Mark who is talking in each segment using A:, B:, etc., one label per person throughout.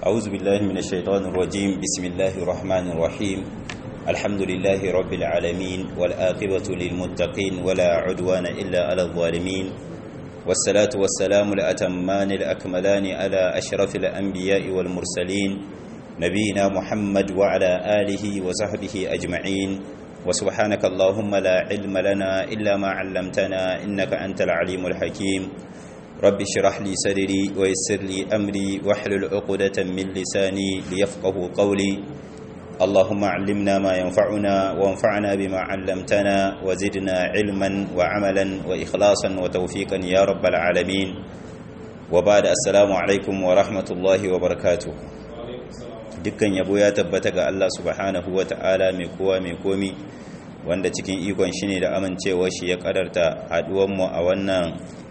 A: أعوذ بالله من الشيطان الرجيم بسم الله الرحمن الرحيم الحمد لله رب العالمين والآقبة للمتقين ولا عدوان إلا على الظالمين والصلاة والسلام الأتمان الأكملان على أشرف الأنبياء والمرسلين نبينا محمد وعلى آله وصحبه أجمعين وسبحانك اللهم لا علم لنا إلا ما علمتنا إنك أنت العليم الحكيم رب اشرح لي صدري ويسر لي أمري واحلل عقدة من لساني ليفقه قولي اللهم علمنا ما ينفعنا وانفعنا بما علمتنا وزدنا علما وعملا وإخلاصا وتوفيقا يا رب العالمين وبعد السلام عليكم ورحمة الله وبركاته dukkan yabo ya tabbata ga Allah subhanahu wa ta'ala mai kowa mai komi wanda cikin ikon shi ne da amincewa shi ya kadarta haduwanmu a wannan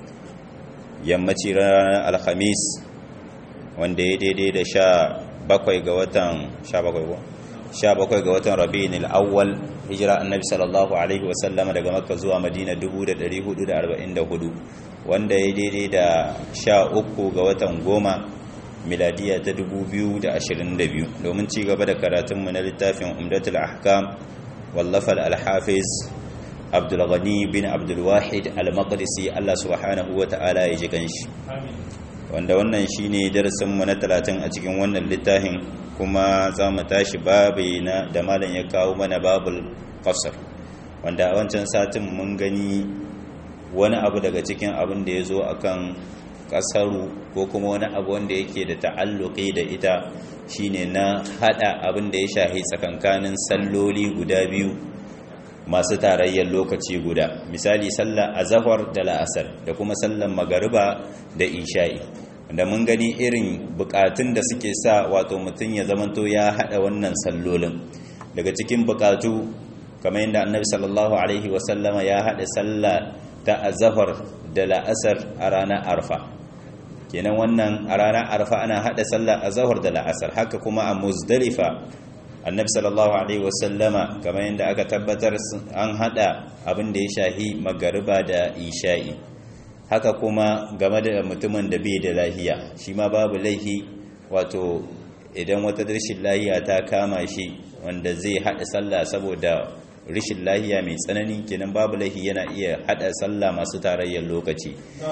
A: yammaci ranar alhamis wanda ya daidai da sha bakwai ga watan sha bakwai ko sha bakwai ga watan rabi'in al'awwal hijira annabi sallallahu alaihi wasallama daga makka zuwa madina 1444 wanda ya daidai da sha uku ga watan goma miladiya ta 2022 domin ci gaba da karatunmu na littafin umdatul ahkam wallafar alhafiz abdulghani bin abdulwahid al-maqdisi Allah subhanahu wa ta'ala ya ji ganshi wanda wannan shine darasinmu na 30 a cikin wannan littafin kuma za mu tashi babi na da malam ya kawo mana babul qasr wanda a wancan satin mun gani wani abu daga cikin abin da ya zo akan kasaru ko kuma wani abu wanda yake da ta'alluqi da ita shine na hada abin da ya shahi tsakankanin salloli guda biyu masu tarayyar lokaci guda misali sallar azhar da la'asar da kuma sallar magariba da isha'i da mun gani irin bukatun da suke sa wato mutum ya zamanto ya hada wannan sallolin daga cikin bukatu kamar yadda annabi sallallahu alaihi wasallama ya hada sallah ta azhar da la'asar a ranar arfa kenan wannan a ranar arfa ana hada sallah azhar da la'asar haka kuma a muzdalifa annabi sallallahu alaihi wasallama kamar yadda aka tabbatar an hada abin da ya shahi magariba da isha'i haka kuma game da mutumin da bai da lahiya shi ma babu laihi wato idan wata rashin lahiya ta kama shi wanda zai hada sallah saboda rashin lahiya mai tsanani kenan babu laihi yana iya hada sallah masu tarayyar lokaci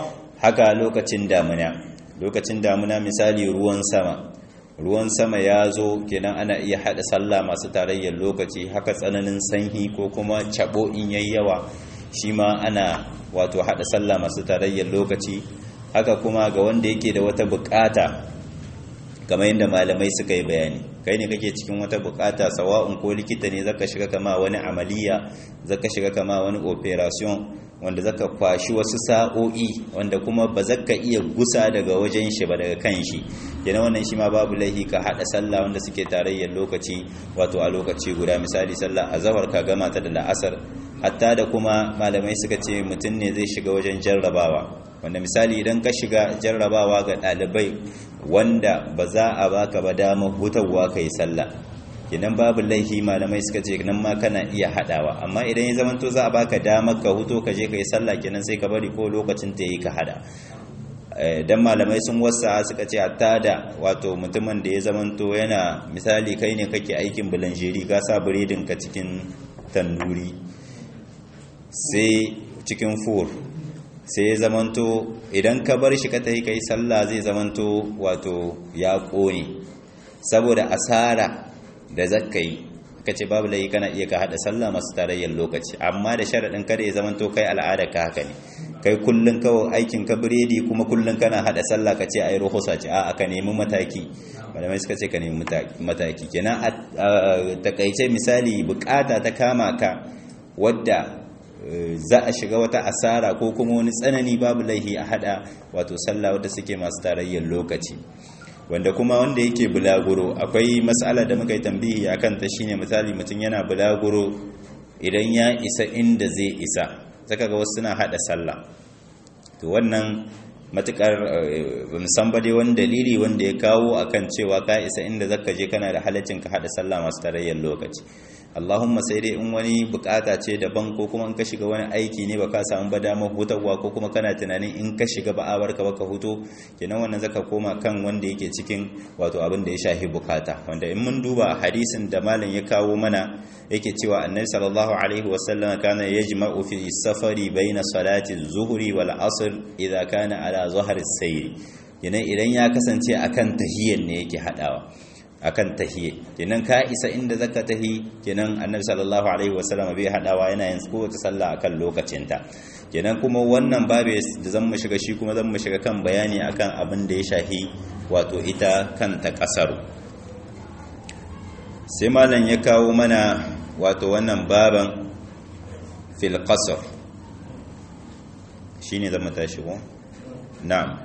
A: haka lokacin damuna lokacin damuna misali ruwan sama ruwan sama ya zo kenan ana iya hada sallah masu tarayyar lokaci haka tsananin sanyi ko kuma cabo in yayi yawa shi ma ana wato hada sallah masu tarayyar lokaci haka kuma ga wanda yake da wata bukata kamar yadda malamai suka yi bayani kai ne kake cikin wata bukata sawa'un ko likita ne zaka shiga kama wani amaliya zaka shiga kama wani operation wanda zaka kwashi wasu sa'o'i wanda kuma ba zaka iya gusa daga wajen shi ba daga kan shi yana wannan shi ma babu laihi ka hada sallah wanda suke tarayyar lokaci wato a lokaci guda misali sallah azhar ka gama ta da la'asar hatta da kuma malamai suka ce mutum ne zai shiga wajen jarrabawa wanda misali idan ka shiga jarrabawa ga ɗalibai wanda ba za a baka ba damar hutarwa ka yi sallah kenan babu laihi malamai suka ce nan ma kana iya hadawa amma idan ya zamanto za a baka damar ka huto ka je ka yi sallah kenan sai ka bari ko lokacin ta yi ka hada dan malamai sun wasa suka ce hatta da wato mutumin da ya zamanto yana misali kai ne kake aikin bulanjeri ka sa biredin ka cikin tanduri sai cikin fur sai ya zamanto idan ka bar shi ka tafi kai sallah zai zamanto wato ya kone saboda asara da zakka yi ka ce babu layi kana iya ka hada sallah masu tarayyar lokaci amma da sharaɗin kada ya zamanto kai al'ada ka haka ne kai kullun kawai aikin ka biredi kuma kullun kana hada sallah ka ce ai ruhusa ce a ka nemi mataki malamai suka ce ka nemi mataki kenan a takaice misali bukata ta kama ka wadda za a shiga wata asara ko kuma wani tsanani babu laihi a hada wato sallah wadda suke masu tarayyar lokaci wanda kuma wanda yake bulaguro akwai matsala da muka yi tambihi a kanta shine misali mutum yana bulaguro idan ya isa inda zai isa saka ga wasu suna hada sallah to wannan matukar musan dai wani dalili wanda ya kawo akan cewa ka isa inda zaka je kana da halaccin ka hada sallah masu tarayyar lokaci Allahumma sai dai in wani bukata ce daban ko kuma in ka shiga wani aiki ne baka samu ba damar hutarwa ko kuma kana tunanin in ka shiga ba a barka baka huto kenan wannan zaka koma kan wanda yake cikin wato abin da ya shafi bukata wanda in mun duba hadisin da malam ya kawo mana yake cewa annabi sallallahu alaihi wasallam kana yajma'u fi safari baina salati zuhri wal asr idza kana ala zahri sayr kenan idan ya kasance akan tahiyyan ne yake hadawa akan tahiyya kenan ka isa inda zaka tahi kenan annabi sallallahu alaihi wasallam bai hadawa yana yin kowace sallah akan lokacinta kenan kuma wannan babu da zan mu shiga shi kuma zan mu shiga kan bayani akan abin da ya shahi wato ita kanta kasaru sai malam ya kawo mana wato wannan baban fil qasr shine zan mu tashi ko na'am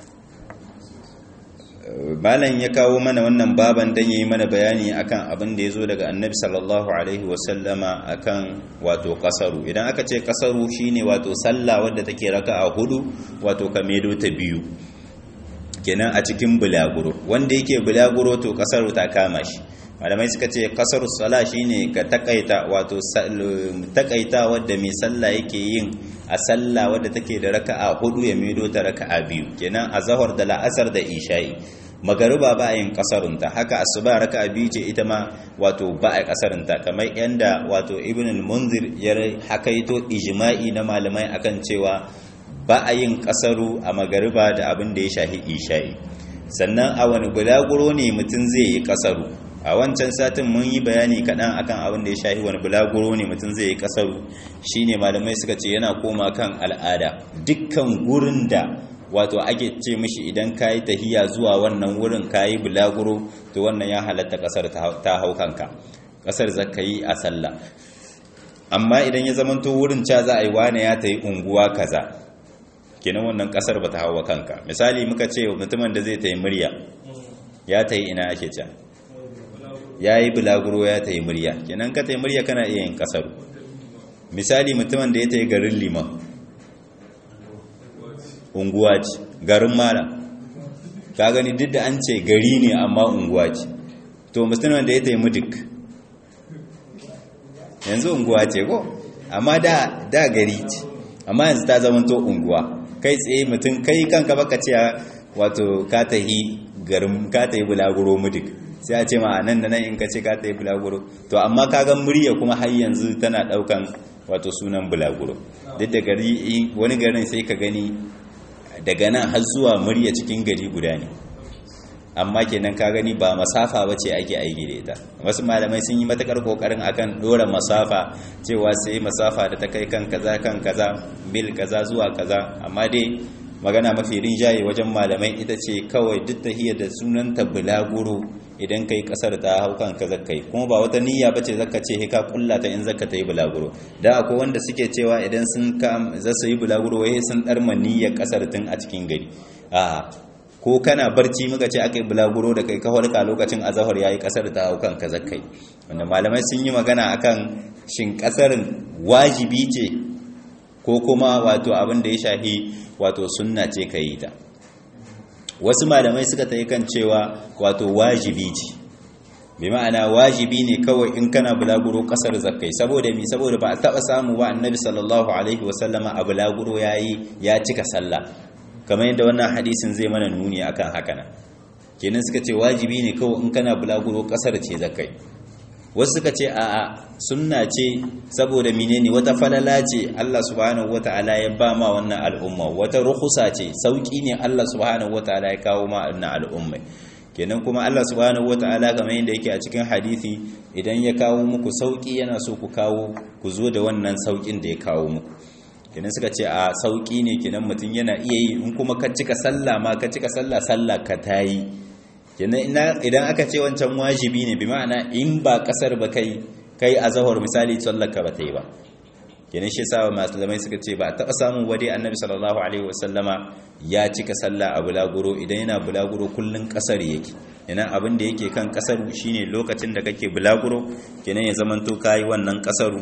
A: malam ya kawo mana wannan baban dan yayi mana bayani akan abin da yazo daga annabi sallallahu alaihi wasallama akan wato kasaru idan aka ce kasaru shine wato sallah wadda take raka'a hudu wato kamedo ta biyu kenan a cikin bulaguro wanda yake bulaguro to kasaru ta kama shi malamai suka ce kasaru sala shine ka takaita wato takaita wadda mai sallah yake yin a sallah wadda take da raka'a hudu ya medo ta raka'a biyu kenan a zahar da la'asar da isha'i magariba ba a yin kasarunta haka asuba raka'a biyu ce ita ma wato ba a kasarunta kamar yanda wato ibn al-munzir ya hakaito ijma'i na malamai akan cewa ba a yin kasaru a magariba da abin da ya shahi isha'i sannan a wani bulaguro ne mutum zai yi kasaru a wancan satin mun yi bayani kaɗan akan abin da ya shahi wani bulaguro ne mutum zai yi kasaru shine malamai suka ce yana koma kan al'ada dukkan gurin da wato ake ce mishi idan ka yi tahiya zuwa wannan wurin ka yi bulaguro to wannan ya halatta kasar ta hau kanka kasar za ka yi a sallah amma idan ya zamanto wurin ca za a yi wane ya ta yi unguwa kaza kenan wannan kasar ba ta hawa kanka misali muka ce mutumin da zai ta yi murya ya ta yi ina ake can ya yi bulaguro ya ta yi murya kenan ka ta yi murya kana iya yin kasaru misali mutumin da ya ta yi garin liman unguwa ce garin mara ka gani duk da an ce gari ne amma unguwa ce to mutumin da ya ta yi mudik yanzu unguwa ce ko amma da da gari ce amma yanzu ta zama to unguwa kai tsaye mutum kai kanka baka ce wato ka ta yi garin ka ta yi bulaguro mudik sai a ce ma nan da nan in ka ce ka ta yi bulaguro to amma ka ga murya kuma har yanzu tana daukan wato sunan bulaguro duk da gari wani garin sai ka gani daga nan har zuwa murya cikin gari guda ne amma kenan ka gani ba masafa bace ake aiki da ita wasu malamai sun yi matakar kokarin akan dora masafa cewa sai masafa da ta kai kan kaza kan kaza mil kaza zuwa kaza amma dai magana mafi rinjaye wajen malamai ita ce kawai duk tahiyar da sunanta bulaguro idan kai kasar ta hau kan ka zakkai kuma ba wata niyya bace zaka ce he ka kulla ta in zaka ta yi bulaguro da akwai wanda suke cewa idan sun ka za su yi bulaguro wai sun darma niyyar kasar tun a cikin gari a ko kana barci muka ce aka yi bulaguro da kai kawar ka lokacin azahar yayi kasar ta hau kan ka zakkai wanda malamai sun yi magana akan shin kasarin wajibi ce ko kuma wato abin da ya shafi wato sunna ce ka yi ta wasu malamai suka ta yi kan cewa wato wajibi ce bi ma'ana wajibi ne kawai in kana bulaguro kasar zakkai saboda mi saboda ba a taba samu ba annabi sallallahu alaihi wasallama a bulaguro yayi ya cika sallah kamar yadda wannan hadisin zai mana nuni akan haka nan kenan suka ce wajibi ne kawai in kana bulaguro kasar ce zakkai wasu suka ce a'a sunna ce saboda menene wata falala ce Allah subhanahu wataala ya ba ma wannan al'umma wata rukhsa ce sauki ne Allah subhanahu wataala ya kawo ma wannan al'umma kenan kuma Allah subhanahu wataala kamar yadda yake a cikin hadisi idan ya kawo muku sauki yana so ku kawo ku zo da wannan saukin da ya kawo muku kenan suka ce a sauki ne kenan mutum yana iya yi in kuma ka cika sallah ma ka cika sallah sallah ka tayi kenan idan aka ce wancan wajibi ne bi ma'ana in ba kasar ba kai kai a zahar misali sallaka ba ta yi ba kenan shi yasa malamai suka ce ba taɓa samun wade annabi sallallahu alaihi wasallama ya cika sallah a bulaguro idan yana bulaguro kullun kasar yake kenan abin da yake kan kasar shine lokacin da kake bulaguro kenan ya zamanto kai wannan kasaru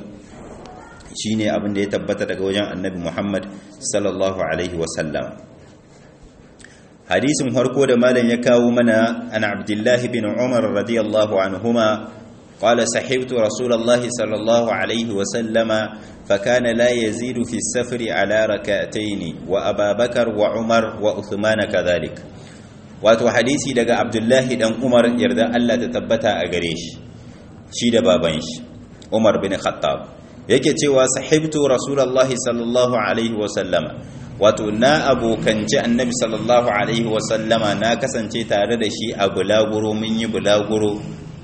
A: shine abin da ya tabbata daga wajen annabi Muhammad sallallahu alaihi wasallam hadisin farko da malam ya kawo mana an abdullahi bin umar radiyallahu anhuma قال صحبت رسول الله صلى الله عليه وسلم فكان لا يزيد في السفر على ركعتين وأبا بكر وعمر وعثمان كذلك wato hadisi daga abdullahi dan umar yarda Allah ta tabbata a gare shi shi da baban shi umar bin khattab yake cewa sahibtu rasulullahi sallallahu alaihi wa sallama wato na abokanci annabi sallallahu alaihi wa sallama na kasance tare da shi a bulaguro mun yi bulaguro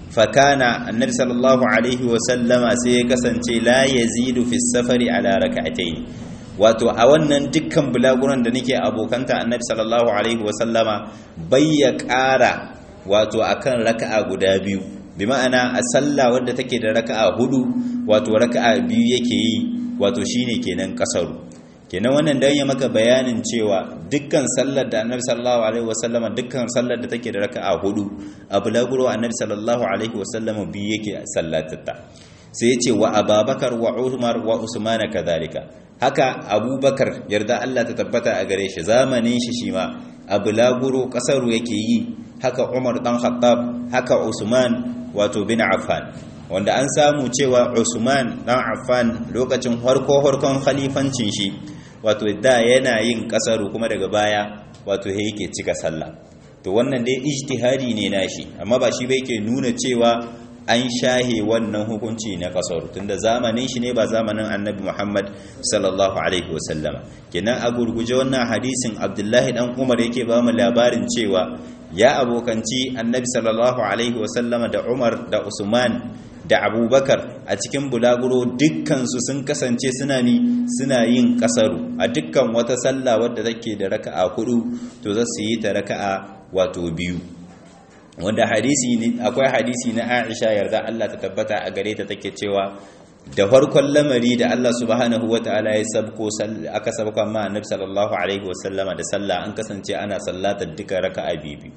A: fakana annabi sallallahu alaihi wa sallama sai ya kasance la yazidu fi safari ala rak'atayn wato a wannan dukkan bulaguran da nake abokanta annabi sallallahu alaihi wasallama bai ya ƙara wato akan raka'a guda biyu bi ma'ana a sallah wadda take da raka'a hudu wato raka'a biyu yake yi wato shine kenan kasaru kenan wannan dan ya maka bayanin cewa dukkan sallar da annabi sallallahu alaihi wasallama dukkan sallar da take da raka'a hudu a bulaguro annabi sallallahu alaihi wasallama biyu yake sallatatta sai ya ce wa ababakar wa umar wa usmana kadhalika haka abubakar yarda Allah ta tabbata a gare shi zamanin shi shi ma a bulaguro kasaru yake yi haka umar dan khattab haka usman wato bin affan wanda an samu cewa usman dan affan lokacin harko harkon khalifancin shi wato da yana yin kasaru kuma daga baya wato yake cika sallah to wannan dai ijtihadi ne nashi amma ba shi bai ke nuna cewa an shahe wannan hukunci na kasar tunda zamanin shi ne ba zamanin annabi Muhammad sallallahu alaihi wasallama kenan a gurguje wannan hadisin Abdullahi dan Umar yake ba mu labarin cewa ya abokanci annabi sallallahu alaihi wasallama da Umar da Usman da Abubakar a cikin bulaguro dukkan su sun kasance suna ni suna yin kasaru a dukkan wata sallah wadda take da raka'a hudu to za su yi ta raka'a wato biyu wanda hadisi ne akwai hadisi na Aisha yarda Allah ta tabbata a gare ta take cewa da farkon lamari da Allah subhanahu wataala ya sabko aka sabko amma Annabi sallallahu alaihi wasallama da sallah an kasance ana sallatar duka raka'a biyu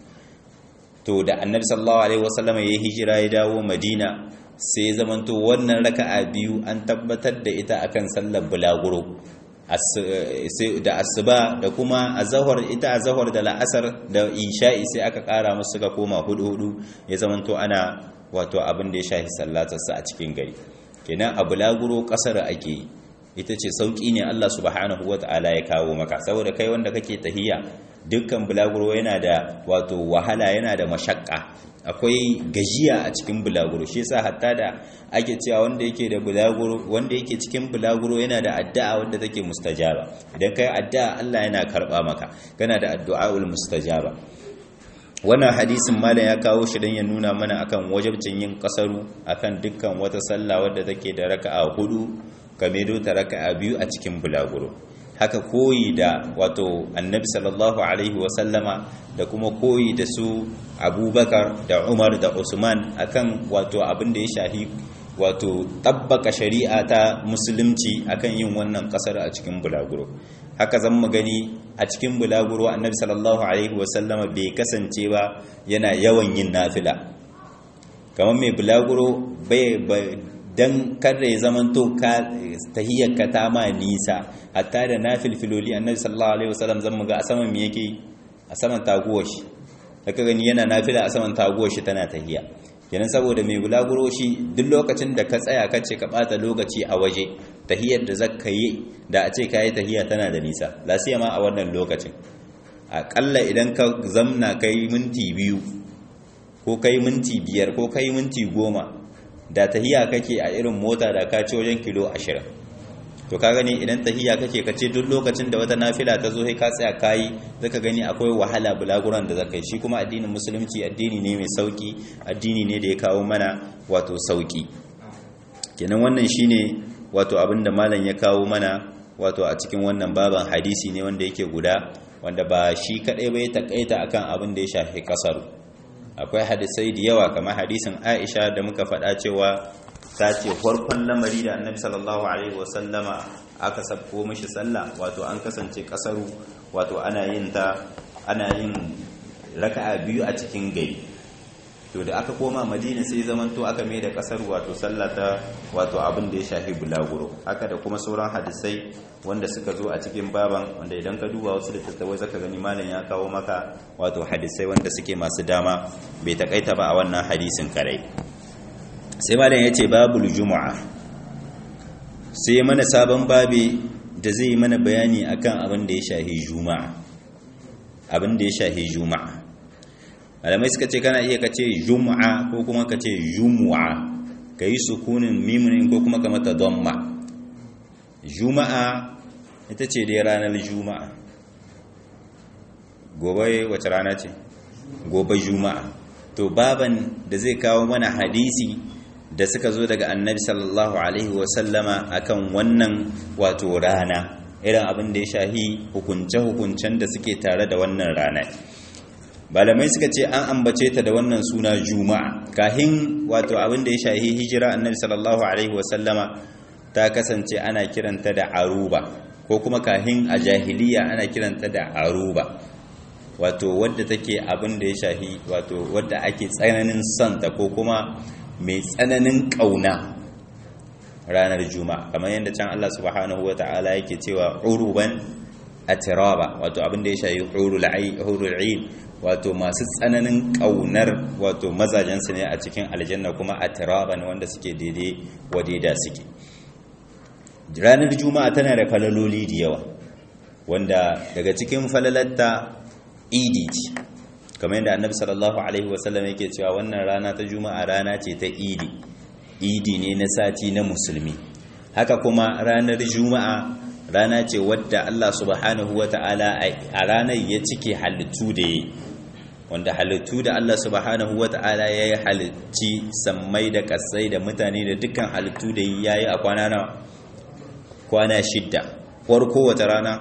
A: to da Annabi sallallahu alaihi wasallama ya hijira ya dawo Madina sai zamanto wannan raka'a biyu an tabbatar da ita akan sallar bulaguro da asuba da kuma azahar ita azahar da la'asar da isha'i sai aka kara musu suka koma hudu hudu ya zamanto ana wato abin da ya shafi sallatarsa a cikin gari kenan a bulaguro kasar ake yi ita ce sauki ne Allah subhanahu wata'ala ya kawo maka saboda kai wanda kake tahiya dukkan bulaguro yana da wato wahala yana da mashakka akwai gajiya a cikin bulaguro shi yasa hatta da ake cewa wanda yake da bulaguro wanda yake cikin bulaguro yana da addu'a wanda take mustajaba idan kai addu'a Allah yana karba maka kana da addu'aul mustajaba wannan hadisin malam ya kawo shi dan ya nuna mana akan wajibcin yin kasaru akan dukkan wata sallah wadda take da raka'a hudu kamedo ta raka'a biyu a cikin bulaguro haka koyi da wato annabi sallallahu alaihi wasallama da kuma koyi da su abubakar da umar da usman akan wato abin da ya shahi wato tabbaka shari'a ta musulunci akan yin wannan kasar a cikin bulaguro haka zan mu gani a cikin bulaguro annabi sallallahu alaihi wasallama bai kasance ba yana yawan yin nafila kamar mai bulaguro bai dan kada ya zamanto ka tahiyyarka ta ma nisa hatta da nafilfiloli annabi sallallahu alaihi wasallam zan muga a saman me yake a saman taguwar shi daga gani yana nafila a saman taguwar shi tana tahiyya kenan saboda mai bulaguro shi duk lokacin da ka tsaya ka ce ka bata lokaci a waje tahiyyar da zaka yi da a ce kayi tahiyya tana da nisa lasiya ma a wannan lokacin aƙalla idan ka zamna kai minti biyu ko kai minti biyar ko kai minti goma da tahiya kake a irin mota da ka ci wajen kilo ashirin to ka gani idan tahiya kake ka ce duk lokacin da wata nafila ta zo sai ka tsaya kayi zaka gani akwai wahala bulaguran da zaka yi shi kuma addinin musulunci addini ne mai sauki addini ne da ya kawo mana wato sauki kenan wannan shine wato abinda malam ya kawo mana wato a cikin wannan baban hadisi ne wanda yake guda wanda ba shi kadai bai takaita akan abin da ya shafi kasaru akwai hadisai da yawa kamar hadisin Aisha da muka faɗa cewa ta ce farkon lamari da Annabi sallallahu alaihi wasallama aka sabko mishi sallah wato an kasance kasaru wato ana yin ta ana yin raka'a biyu a cikin gari to da aka koma Madina sai zaman to aka mai da kasar wato sallah ta wato abin da ya shafi bulaguro haka da kuma sauran hadisai wanda suka zo a cikin baban wanda idan ka duba wasu littattafai zaka gani malam ya kawo maka wato hadisai wanda suke masu dama bai takaita ba a wannan hadisin karai sai malam yace babul juma'a sai mana sabon babi da zai mana bayani akan abin da ya shahi juma'a abin da ya shahi juma'a malamai suka ce kana iya kace juma'a ko kuma kace jumu'a kai sukunin mimin ko kuma ka mata damma juma'a ita ce dai ranar juma'a gobe wace rana ce gobe juma'a to baban da zai kawo mana hadisi da suka zo daga annabi sallallahu alaihi wasallama akan wannan wato rana irin abin da ya shahi hukunce-hukuncen da suke tare da wannan rana malamai suka ce an ambace ta da wannan suna juma'a kahin wato abin da ya shahi hijira annabi sallallahu alaihi wasallama ta kasance ana kiranta da aruba ko kuma kahin a jahiliya ana kiranta da aruba wato wadda take abin da ya shahi wato wadda ake tsananin santa ko kuma mai tsananin ƙauna ranar juma'a kamar yadda can Allah subhanahu wa ta'ala yake cewa uruban atiraba wato abin da ya shahi hurul ain wato masu tsananin ƙaunar wato mazajensu ne a cikin aljanna kuma atiraban wanda suke daidai wadida suke ranar juma'a tana da falaloli da yawa wanda daga cikin falalatta idi ce kamar yadda annabi sallallahu alaihi wasallam yake cewa wannan rana ta juma'a rana ce ta idi idi ne na sati na musulmi haka kuma ranar juma'a rana ce wadda Allah subhanahu wata'ala a ranar ya cike halittu da yi wanda halittu da Allah subhanahu wata'ala ya yi halitti sammai da kasai da mutane da dukkan halittu da ya yi a kwana na kwana shidda farko wata rana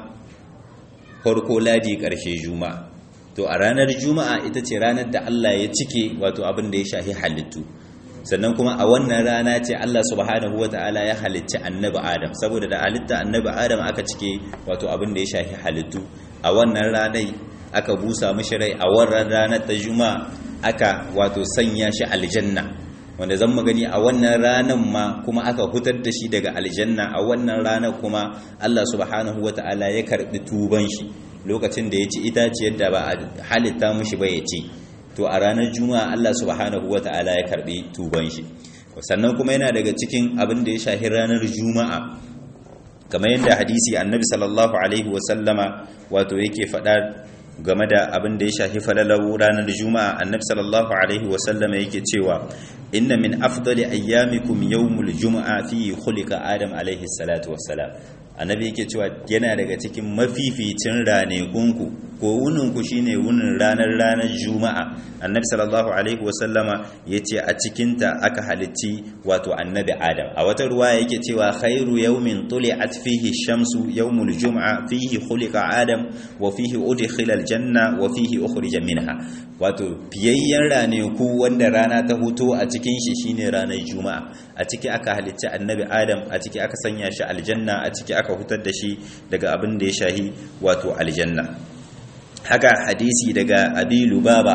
A: farko ladi ƙarshe juma'a to a ranar juma'a ita ce ranar da Allah ya cike wato abin da ya shahi halittu sannan kuma a wannan rana ce Allah subhanahu wata'ala ya halicci annabi Adam saboda da halitta annabi Adam aka cike wato abin da ya shahi halittu a wannan ranar aka busa mishi rai a wannan ranar ta juma'a aka wato sanya shi aljanna wanda zan magani a wannan ranar ma kuma aka hutar da shi daga aljanna a wannan ranar kuma Allah subhanahu wata'ala ya karbi tuban shi lokacin da ya ci itaciyar da ba a halitta mushi ba ya ci to a ranar juma'a Allah subhanahu wata'ala ya karbi tuban shi sannan kuma yana daga cikin abin da ya shahi ranar juma'a kamar yadda hadisi annabi sallallahu alaihi wasallama wato yake faɗa game da abin da ya shahi falalar ranar juma'a annabi sallallahu alaihi wasallama yake cewa inna min afdali ayyamikum yawmul juma'a fi khuliqa adam alaihi salatu wassalam annabi yake cewa yana daga cikin mafificin ranekunku ko wuninku shine wunin ranar ranar juma'a annabi sallallahu alaihi wasallama yace a cikinta aka halicci wato annabi adam a wata ruwa yake cewa khairu yawmin tuli'at fihi shamsu yawmul juma'a fihi khuliqa adam wa fihi udkhila aljanna wa fihi ukhrija minha wato fiyayyen raneku wanda rana ta huto a cikin shi shine ranar juma'a a ciki aka halicci annabi adam a ciki aka sanya shi aljanna a ciki aka hutar da shi daga abin da ya shahi wato aljanna haka hadisi daga abi lubaba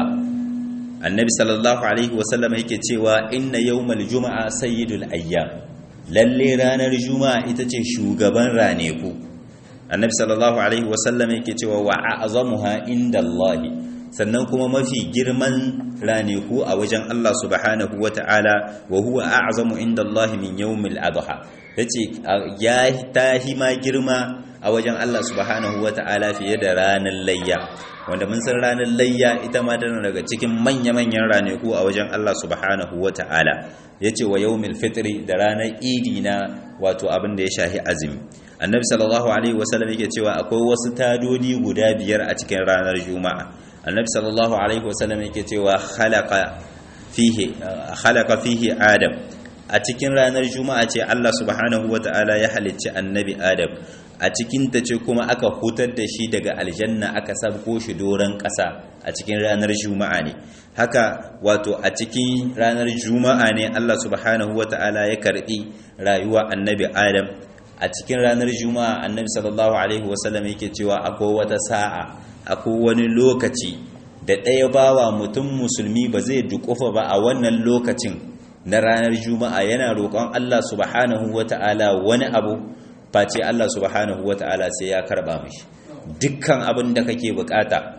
A: annabi sallallahu alaihi wasallam yake cewa inna yawmal juma'a sayyidul ayyam lalle ranar juma'a ita ce shugaban raneku annabi sallallahu alaihi wasallam yake cewa wa a'zamuha indallahi sannan kuma mafi girman raneku a wajen Allah subhanahu wata'ala wa huwa a'zamu indallahi min yawmil adha yace ya tahi ma girma a wajen Allah subhanahu wata'ala fiye da ranar layya wanda mun san ranar layya ita ma tana daga cikin manya-manyan raneku a wajen Allah subhanahu wata'ala yace wa yawmil fitri da ranar idi na wato abin da ya shahi azumi annabi sallallahu alaihi wasallam yake cewa akwai wasu tadodi guda biyar a cikin ranar juma'a annabi sallallahu alaihi wasallam yake cewa khalaqa fihi khalaqa fihi adam a cikin ranar juma'a ce Allah subhanahu wata'ala ya halicci annabi adam a cikin ta ce kuma aka hutar da shi daga aljanna aka sabko shi doron ƙasa a cikin ranar juma'a ne haka wato a cikin ranar juma'a ne Allah subhanahu wata'ala ya karbi rayuwa annabi adam a cikin ranar juma'a annabi sallallahu alaihi wasallam yake cewa akwai wata sa'a akwai wani lokaci da ɗaya bawa mutum musulmi ba zai dukufa ba a wannan lokacin na ranar juma'a yana roƙon Allah subhanahu wata'ala wani abu face Allah subhanahu wata'ala sai ya karba mishi dukkan abin da kake bukata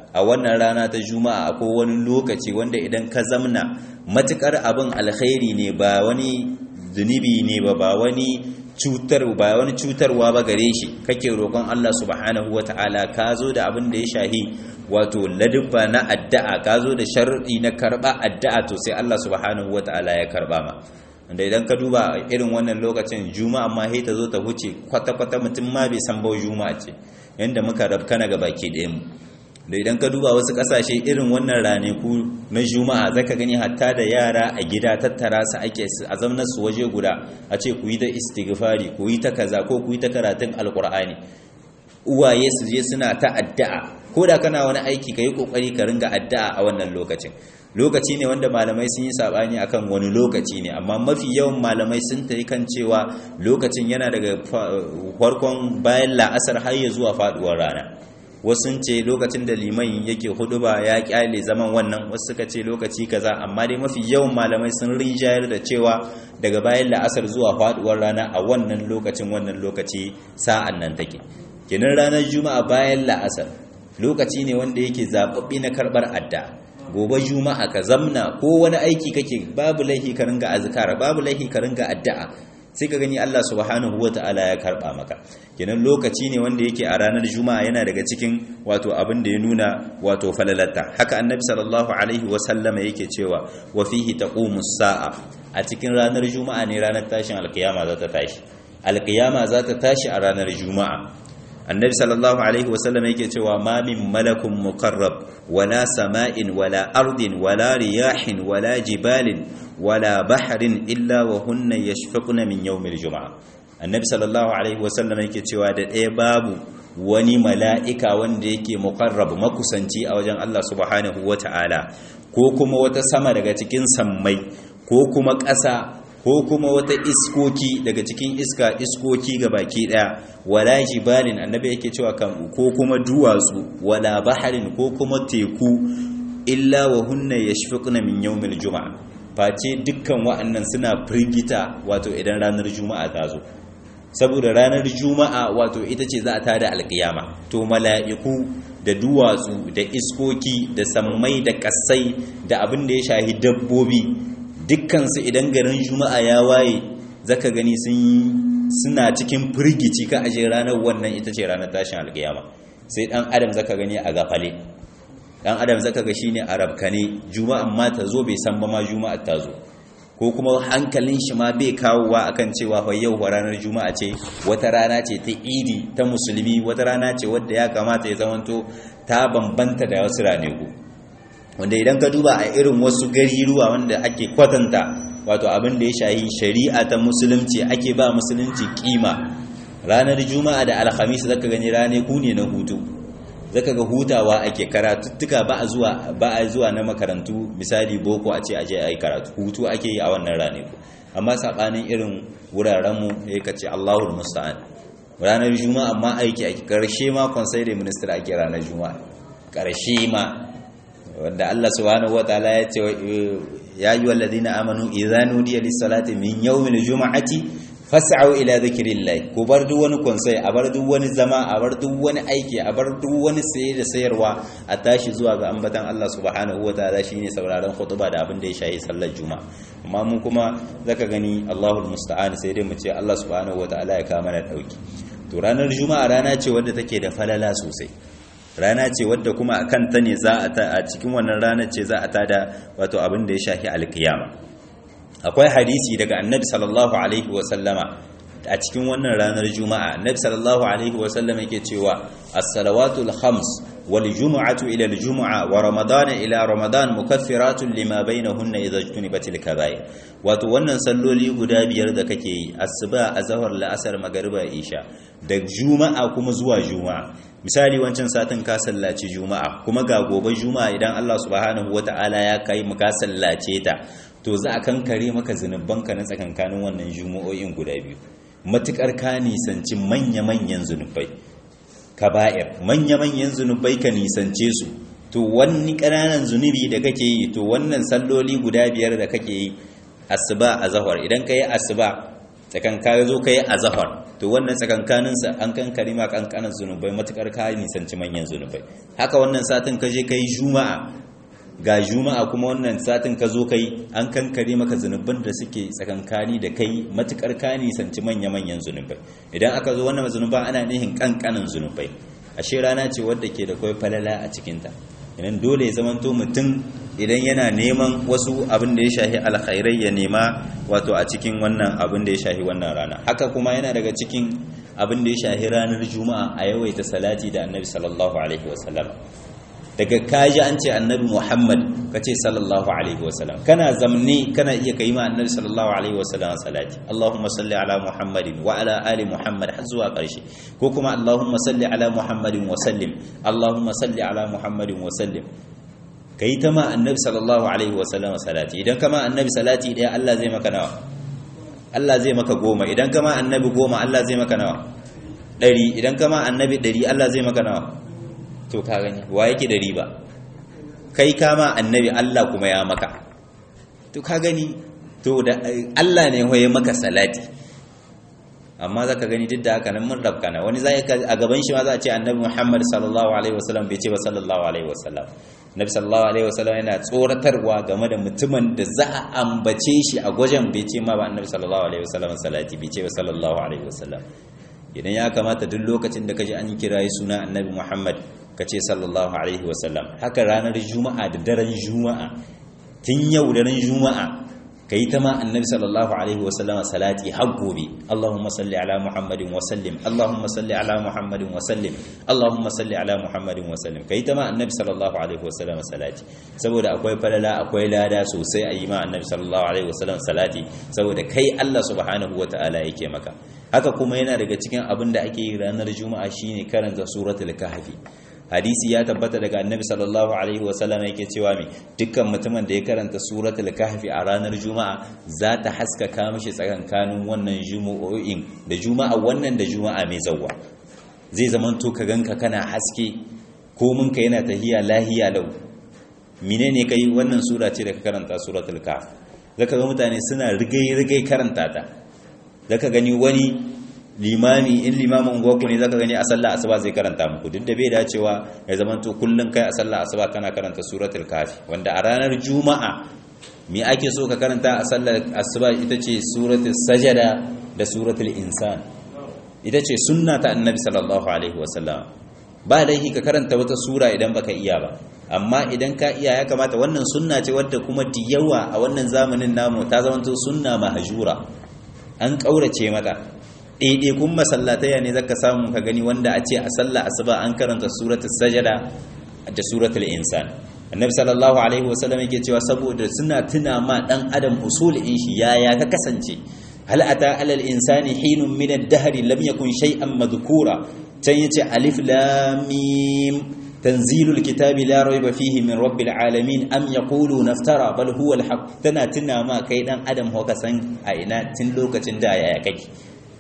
A: a wannan rana ta juma'a akwai wani lokaci wanda idan ka zamna matukar abin alkhairi ne ba wani zunubi ne ba ba wani cutar ba wani cutarwa ba gare shi kake roƙon Allah subhanahu wata'ala ka zo da abin da ya shahi wato ladubba na addu'a ka zo da shar'i na karba addu'a to sai Allah subhanahu wata'ala ya karba ma da idan ka duba irin wannan lokacin juma'a ma sai ta zo ta huce kwata-kwata mutum ma bai san bau juma'a ce yanda muka rabkana ga baki ɗayan mu da idan ka duba wasu kasashe irin wannan ranaku na juma'a zaka gani hatta da yara a gida tattara su ake a zamanar su waje guda a ce ku yi ta istighfari ku yi ta kaza ko ku yi ta karatun alkur'ani uwaye su je suna ta addu'a ko da kana wani aiki ka yi kokari ka ringa addu'a a wannan lokacin lokaci ne wanda malamai sun yi sabani akan wani lokaci ne amma mafi yawan malamai sun tayi kan cewa lokacin yana daga farkon bayan la'asar har ya zuwa faduwar rana wasu ce lokacin da liman yake huduba ya kyale zaman wannan wasu suka ce lokaci kaza amma dai mafi yawan malamai sun rinjayar da cewa daga bayan la'asar zuwa faduwar rana a wannan lokacin wannan lokaci sa'an nan take kenan ranar juma'a bayan la'asar lokaci ne wanda yake zababbi na karbar adda gobe juma'a ka zamna ko wani aiki kake babu laihi ka ringa azkara babu laihi ka ringa addu'a sai ka gani Allah subhanahu wata'ala ya karba maka kenan lokaci ne wanda yake a ranar juma'a yana daga cikin wato abin da ya nuna wato falalata haka annabi sallallahu alaihi wa sallama yake cewa wa fihi taqumu sa'a a cikin ranar juma'a ne ranar tashin alkiyama za ta tashi alkiyama za ta tashi a ranar juma'a annabi sallallahu alaihi wasallam yake cewa ma min malakun muqarrab wala sama'in wala ardin wala riyahin wala jibalin wala bahrin illa wa hunna yashfaquna min yawmil juma'a annabi sallallahu alaihi wasallam yake cewa da ɗaya babu wani mala'ika wanda yake muqarrab makusanci a wajen Allah subhanahu wata'ala ko kuma wata sama daga cikin sammai ko kuma ƙasa ko kuma wata iskoki daga cikin iska iskoki ga baki daya wala jibalin annabi yake cewa kan ko kuma duwatsu wala baharin ko kuma teku illa wa hunna yashfiquna min yawmil juma'a face dukkan wa'annan suna firgita wato idan ranar juma'a ta zo saboda ranar juma'a wato ita ce za a tada alkiyama to mala'iku da duwatsu da iskoki da sammai da kasai da abin da ya shahi dabbobi dukkansu idan garin juma'a ya waye zaka gani sun suna cikin firgici ka aje ranar wannan ita ce ranar tashin alkiyama sai dan adam zaka gani a gafale dan adam zaka ga shine arabkane juma'an ma ta zo bai san ba ma juma'ar ta zo ko kuma hankalin shi ma bai kawowa akan cewa fa yau ranar juma'a ce wata rana ce ta idi ta musulmi wata rana ce wadda ya kamata ya zamanto ta bambanta da wasu raneku wanda idan ka duba a irin wasu gariruwa wanda ake kwatanta wato abin da ya shahi shari'a ta musulunci ake ba musulunci kima ranar juma'a da alhamis zaka gani rane ku ne na hutu zaka ga hutawa ake karatuttuka ba a zuwa ba a zuwa na makarantu misali boko a ce aje ayi karatu hutu ake yi a wannan rane ku amma sabanin irin wuraren mu ya kace Allahul musta'an ranar juma'a amma aiki a karshe ma conseil de ministre ake ranar juma'a karshe ma wanda Allah subhanahu wataala ya ce ya ayyuha alladhina amanu idza nudiya lis-salati min yawmil jum'ati fas'au ila dhikrillah ku bar duk wani konsai a bar duk wani zama a bar duk wani aiki a bar duk wani saye da sayarwa a tashi zuwa ga ambatan Allah subhanahu wataala shine sauraron khutba da abin da ya shayi sallar juma'a amma mun kuma zaka gani Allahul musta'an sai dai mu ce Allah subhanahu wataala ya kawo mana dauki to ranar juma'a rana ce wadda take da falala sosai rana ce wadda kuma a kanta ne za a cikin wannan rana ce za a tada wato abin da ya shafi alkiyama akwai hadisi daga annabi sallallahu alaihi wasallama a cikin wannan ranar juma'a annabi sallallahu alaihi wasallama yake cewa as-salawatul khams wal jumu'atu ila al-jumu'a wa ramadana ila ramadan mukaffiratun lima bainahunna idza jtunibatil kaba'ir wato wannan salloli guda biyar da kake yi asuba azhar la'asar magriba isha da juma'a kuma zuwa juma'a misali wancan satin ka sallaci juma'a kuma ga gobe juma'a idan Allah subhanahu wata'ala ya kai mu ka sallace ta to za a kankare maka zunubanka na tsakankanin wannan juma'o'in guda biyu matukar ka nisanci manya-manyan zunubai kaba'ir manya-manyan zunubai ka nisance su to wani ƙananan zunubi da kake yi to wannan salloli guda biyar da kake yi asuba a zahar idan ka yi asuba tsakanka zo kai azhar to wannan tsakankanin sa an kankare ma kankanan zunubai matukar ka nisanci manyan zunubai haka wannan satin ka je kai juma'a ga juma'a kuma wannan satin ka zo kai an kankare maka zunuban da suke tsakankani da kai matukar ka nisanci manya manyan zunubai idan aka zo wannan zunuban ana nihin kankanin zunubai ashe rana ce wadda ke da kai falala a cikinta idan dole ya zamanto mutum idan yana neman wasu abin da ya shahi alkhairai ya nema wato a cikin wannan abin da ya shahi wannan rana haka kuma yana daga cikin abin da ya shahi ranar juma'a a yawaita salati da annabi sallallahu alaihi wasallam daga kaji an ce annabi muhammad ka ce sallallahu alaihi wasallam kana zamni kana iya kai ma annabi sallallahu alaihi wasallam salati allahumma salli ala muhammadin wa ala ali muhammad har zuwa karshe ko kuma allahumma salli ala muhammadin wa sallim allahumma salli ala muhammadin wa sallim kai ta ma annabi sallallahu alaihi wasallam salati idan kama annabi salati daya Allah zai maka nawa Allah zai maka goma idan kama annabi goma Allah zai maka nawa ɗari idan kama annabi ɗari Allah zai maka nawa to ka gani wa yake da riba kai kama annabi Allah kuma ya maka to ka gani to da Allah ne hoye maka salati amma zaka gani duk da haka nan mun rabkana wani zai a gaban shi ma za a ce annabi Muhammad sallallahu alaihi wasallam bai ce ba sallallahu alaihi wasallam nabi sallallahu alaihi wasallam yana tsoratarwa game da mutumin da za a ambace shi a gwajen bai ce ma ba annabi sallallahu alaihi wasallam salati bai ce ba sallallahu alaihi wasallam idan ya kamata duk lokacin da kaji an kirayi suna annabi Muhammad ka ce sallallahu alaihi wasallam haka ranar juma'a da daren juma'a tun yau daren juma'a ka yi ta ma annabi sallallahu alaihi wasallam salati har gobe allahumma salli ala muhammadin wa sallim allahumma salli ala muhammadin wa sallim allahumma salli ala muhammadin wa sallim ka yi ta ma annabi sallallahu alaihi wasallam salati saboda akwai falala akwai lada sosai a yi ma annabi sallallahu alaihi wasallam salati saboda kai allah subhanahu wa ta'ala yake maka haka kuma yana daga cikin abin da ake yi ranar juma'a shine karanta suratul kahfi hadisi ya tabbata daga annabi sallallahu alaihi wasallam yake cewa me dukkan mutumin da ya karanta suratul kahfi a ranar juma'a za ta haskaka mishi tsakankanin wannan jumu'o'in da juma'a wannan da juma'a mai zawwa zai zaman to ka ganka kana haske ko mun ka yana tahiya lahiya lau menene kai wannan sura ce da ka karanta suratul kahf zaka ga mutane suna rigai rigai karanta ta zaka gani wani limami in limamin goku ne zaka gani a sallah asuba zai karanta muku duk da bai dacewa ya zamanto kullun kai a sallah asuba kana karanta suratul kafi wanda a ranar juma'a me ake so ka karanta a sallar asuba ita ce suratul sajada da suratul insan ita ce sunna ta annabi sallallahu alaihi wasallam ba laifi ka karanta wata sura idan baka iya ba amma idan ka iya ya kamata wannan sunna ce wadda kuma diyawa a wannan zamanin namu ta zamanto sunna mahjura an kaurace mata ɗaiɗaikun masallataya ne zaka samu ka gani wanda a ce a sallah asuba an karanta suratul sajada da suratul insan annabi sallallahu alaihi wasallam yake cewa saboda suna tuna ma dan adam usulin shi yaya ka kasance hal ata alal insani hinun min ad-dahr lam yakun shay'an madhkura tan yace alif lam mim tanzilul kitabi la rayba fihi min rabbil alamin am yaquluna iftara bal huwa al-haq tana tuna ma kai dan adam ho ka san a ina tun lokacin da yaya kake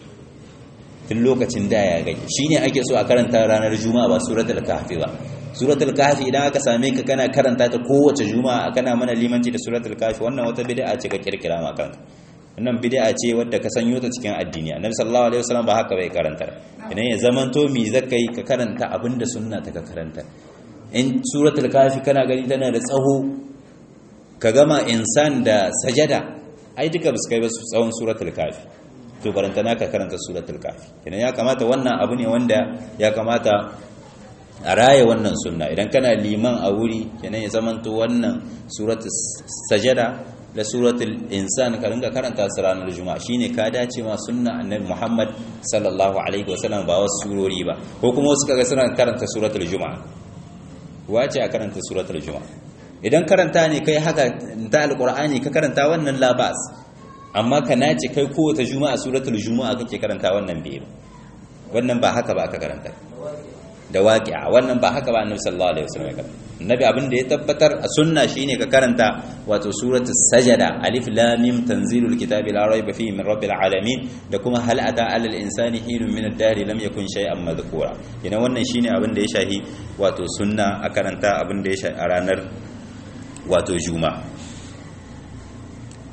A: tun lokacin da ya gani shine ake so a karanta ranar juma'a ba suratul kahfi ba suratul kahfi idan aka same ka kana karanta ta kowace juma'a kana mana limanci da suratul kahfi wannan wata bid'a ce ka kirkira ma kanka wannan bid'a ce wadda ka sanyo ta cikin addini annabi sallallahu alaihi wasallam ba haka bai karanta idan ya zamanto mi zakai ka karanta abinda sunna ta ka karanta in suratul kahfi kana gani tana da tsaho ka gama insan da sajada ai duka ba su kai ba tsawon suratul kahfi to barantana ka karanta suratul kafi kenan ya kamata wannan abu ne wanda ya kamata a raya wannan sunna idan kana liman a wuri kenan ya zamanto wannan suratul sajada da suratul insan ka ringa karanta su ranar juma'a shine ka dace ma sunna annabi Muhammad sallallahu alaihi wasallam ba wasu surori ba ko kuma wasu kaga suna karanta suratul juma'a wace a karanta suratul juma'a idan karanta ne kai haka ta alqur'ani ka karanta wannan labas amma ka nace kai kowace juma'a suratul juma'a kake karanta wannan bai wannan ba haka ba aka karanta da waqi'a wannan ba haka ba annabi sallallahu alaihi wasallam ya karanta annabi abin da ya tabbatar a sunna shine ka karanta wato suratul sajada alif lam mim tanzilul kitabi la rayba fihi min rabbil alamin da kuma hal ata alal insani hinun min ad-dari lam yakun shay'an madhkura ina wannan shine abin da ya shahi wato sunna a karanta abin da ya shahi a ranar wato juma'a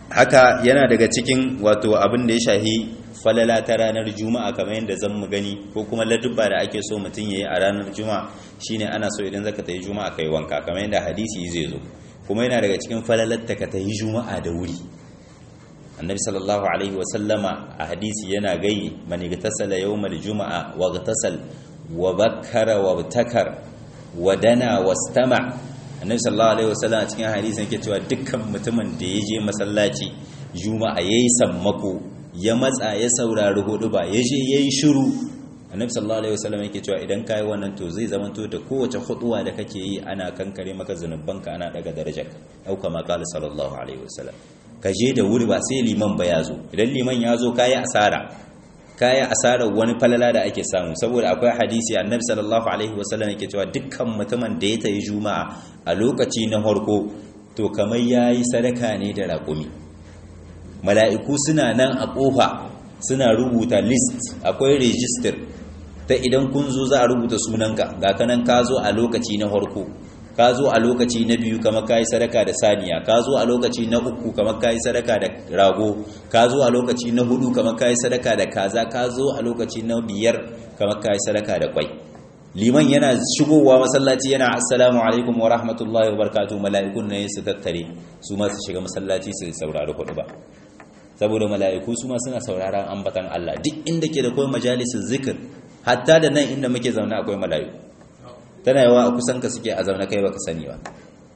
A: haka yana daga cikin wato abin da ya shahi falala ta ranar juma'a kamar yadda zan mu gani ko kuma ladubba da ake so mutum yayi a ranar juma'a shine ana so idan zaka tayi juma'a kai wanka kamar yadda hadisi zai zo kuma yana daga cikin falalar ta ka tayi juma'a da wuri annabi sallallahu alaihi wa sallama a hadisi yana gai man igtasala yawmal juma'a wa igtasal wa bakkara wa takar wa dana wastama annabi sallallahu alaihi wa sallam a cikin hadisi yake cewa dukkan mutumin da ya je masallaci juma'a yayi sammako ya matsa ya saurari hudu ba ya je yayi shiru annabi sallallahu alaihi wasallam yake cewa idan kai wannan to zai zama to da kowace huduwa da kake yi ana kankare maka zanubanka ana daga darajar au kama qala sallallahu alaihi wasallam ka je da wuri ba sai liman ba ya zo idan liman ya zo kayi asara kayi asarar wani falala da ake samu saboda akwai hadisi annabi sallallahu alaihi wasallam yake cewa dukkan mutumin da ya tayi juma'a a lokaci na farko to kamar yayi sadaka ne da raƙumi mala'iku suna nan a ƙofa suna rubuta list akwai register ta idan kun zo za a rubuta sunanka ga kanan ka zo a lokaci na farko ka zo a lokaci na biyu kamar ka yi sadaka da saniya ka zo a lokaci na uku kamar ka yi sadaka da rago ka zo a lokaci na hudu kamar ka yi sadaka da kaza ka zo a lokaci na biyar kamar ka yi sadaka da kwai liman yana shigowa masallaci yana assalamu alaikum wa rahmatullahi wa barakatuh mala'ikun ne su tattare su ma su shiga masallaci su saurari hudu ba saboda mala'iku su ma suna sauraron ambatan Allah duk inda ke da kawai majalisun zikir hatta da nan inda muke zaune akwai mala'iku tana yawa a kusan ka suke a zaune kai baka sani ba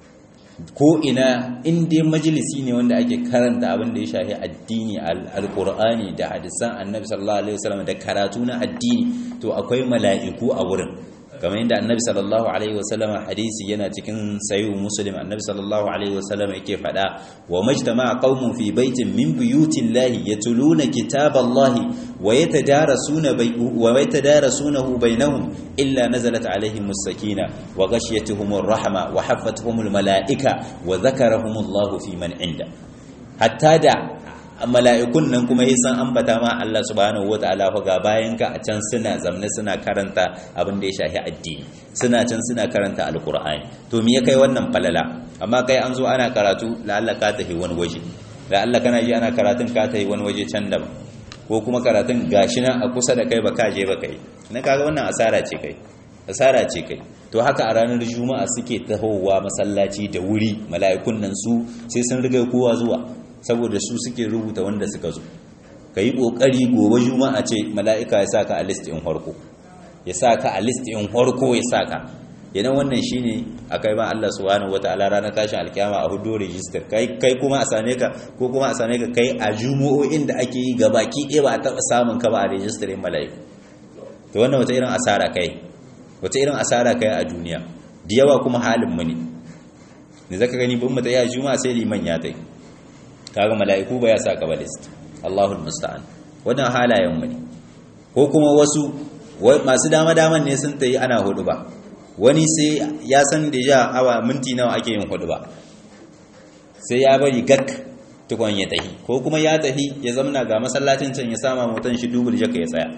A: ko ina inda majalisi ne wanda ake karanta abin da ya shafi addini alqur'ani da hadisan annabi sallallahu alaihi wasallam da karatu na addini to akwai mala'iku a wurin kamar yadda annabi sallallahu alaihi wasallam hadisi yana cikin sayyid muslim annabi sallallahu alaihi wasallam yake fada wa majtama'a qaumun fi baitin min buyutillahi yatuluna kitaballahi wa yatadarasuna wa yatadarasunahu bainahum illa nazalat alaihimus sakina wa ghashiyatuhumur rahma wa haffatuhumul malaika wa dhakarahumullahu fi man inda hatta da mala'ikun nan kuma yi san ambata ma Allah subhanahu wataala fa ga bayan ka a can suna zamne suna karanta abin da ya shafi addini suna can suna karanta alqur'ani to me ya kai wannan falala amma kai an zo ana karatu la'alla ka tafi wani waje la'alla kana ji ana karatun ka tafi wani waje can daban ko kuma karatun gashi nan a kusa da kai ba ka je ba kai na kaga wannan asara ce kai asara ce kai to haka a ranar juma'a suke tahowa masallaci da wuri mala'ikun nan su sai sun riga kowa zuwa saboda su suke rubuta wanda suka zo ka yi ƙoƙari gobe juma'a ce mala'ika ya sa ka a list in harko ya sa ka a list in harko ya sa ka idan wannan shi ne a kai ma Allah subhanahu wa ta'ala ranar tashin alkiyama a hudu rijistar kai kuma a same ka ko kuma a same ka kai a jumu'o'in da ake yi gabaki ɗaya ba a taɓa samun ka ba a rijistar yin mala'iku to wannan wata irin asara kai wata irin asara kai a duniya da yawa kuma halin mu ne ne zaka gani bin mu ta yi a juma'a sai liman ya tai kaga mala'iku ba ya sa ka ba list Allahul musta'an wannan halayen mu ne ko kuma wasu masu dama daman ne sun tayi ana hudu ba wani sai ya san da ja awa minti nawa ake yin hudu ba sai ya bari gak tukon ya tahi ko kuma ya tahi ya zamna ga masallacin can ya sama mutan shi dubul jaka ya tsaya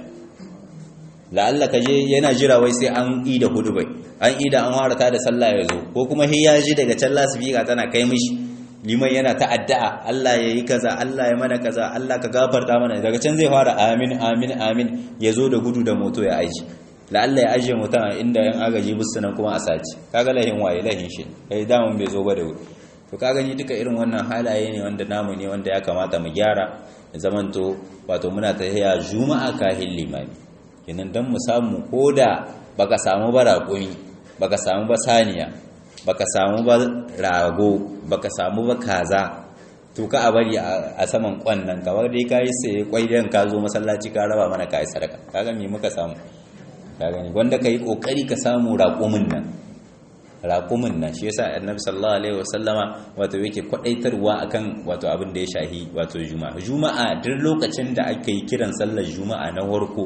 A: la'alla ka je yana jira wai sai an yi da hudu bai an yi da an harata da sallah ya zo ko kuma hi ya ji daga can lasifika tana kai mishi liman yana ta addu'a Allah ya yi kaza Allah ya mana kaza Allah ka gafarta mana daga can zai fara amin amin amin ya zo da gudu da moto ya aji la'alla ya ajiye mutum a inda yan agaji busu nan kuma a saci kaga lahin waye lahin shi kai damun bai zo ba da wuri to ka gani duka irin wannan halaye ne wanda namu ne wanda ya kamata mu gyara da zamanto wato muna ta haya juma'a kahin limami kenan dan mu samu koda baka samu ba raƙumi baka samu ba saniya baka samu ba rago baka samu ba kaza to ka a bari a saman kwan nan kamar dai ka yi sai kwai dan ka zo masallaci ka raba mana ka yi sadaka kaga me muka samu ka gani wanda ka yi kokari ka samu raƙumin nan raƙumin nan shi yasa annabi sallallahu alaihi wasallama wato yake kwadaitarwa akan wato abin da ya shahi wato juma'a juma'a duk lokacin da aka yi kiran sallar juma'a na warko